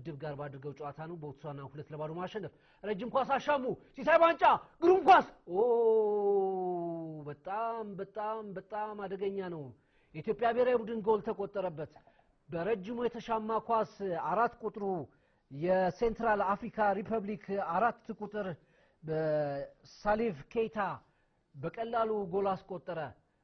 ምድብ ጋር ባድርገው ጨዋታ ነው ቦትስዋና ሁለት ለባዶ ማሸነፍ። ረጅም ኳስ አሻሙ ሲሳይ ባንጫ ግሩም ኳስ ኦ በጣም በጣም በጣም አደገኛ ነው። የኢትዮጵያ ብሔራዊ ቡድን ጎል ተቆጠረበት። በረጅሙ የተሻማ ኳስ አራት ቁጥሩ የሴንትራል አፍሪካ ሪፐብሊክ አራት ቁጥር በሳሊፍ ኬይታ በቀላሉ ጎል አስቆጠረ።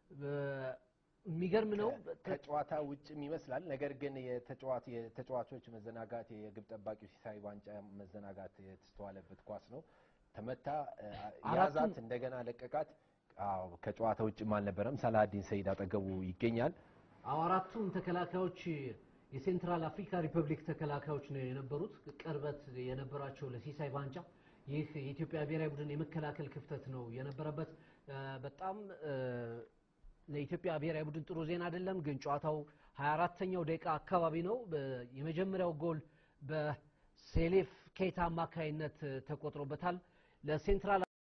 የሚገርም ነው። ከጨዋታ ውጭም ይመስላል። ነገር ግን የተጫዋች የተጫዋቾች መዘናጋት የግብ ጠባቂው ሲሳይ ዋንጫ መዘናጋት የተስተዋለበት ኳስ ነው። ተመታ፣ ያዛት፣ እንደገና ለቀቃት። አዎ ከጨዋታ ውጭም አልነበረም። ሰላሀዲን ሰይድ አጠገቡ ይገኛል። አዎ አራቱም ተከላካዮች የሴንትራል አፍሪካ ሪፐብሊክ ተከላካዮች ነው የነበሩት፣ ቅርበት የነበራቸው ለሲሳይ ባንጫ። ይህ የኢትዮጵያ ብሔራዊ ቡድን የመከላከል ክፍተት ነው የነበረበት። በጣም ለኢትዮጵያ ብሔራዊ ቡድን ጥሩ ዜና አይደለም፣ ግን ጨዋታው 24ተኛው ደቂቃ አካባቢ ነው። የመጀመሪያው ጎል በሴሌፍ ኬታ አማካይነት ተቆጥሮበታል። ለሴንትራል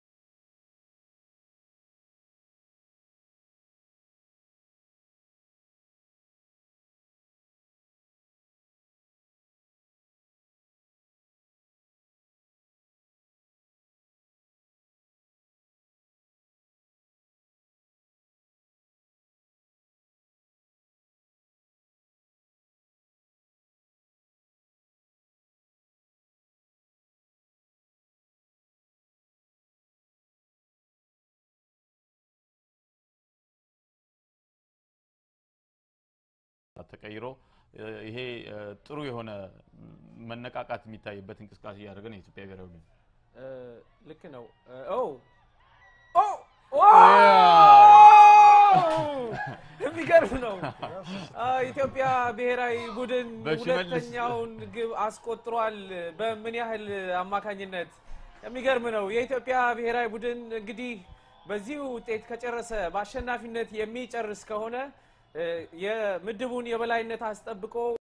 ተቀይሮ ይሄ ጥሩ የሆነ መነቃቃት የሚታይበት እንቅስቃሴ እያደረገ ነው የኢትዮጵያ ብሔራዊ ቡድን። ልክ ነው። ኦ የሚገርም ነው። ኢትዮጵያ ብሔራዊ ቡድን ሁለተኛውን ግብ አስቆጥሯል። በምን ያህል አማካኝነት የሚገርም ነው። የኢትዮጵያ ብሔራዊ ቡድን እንግዲህ በዚህ ውጤት ከጨረሰ በአሸናፊነት የሚጨርስ ከሆነ የምድቡን የበላይነት አስጠብቆ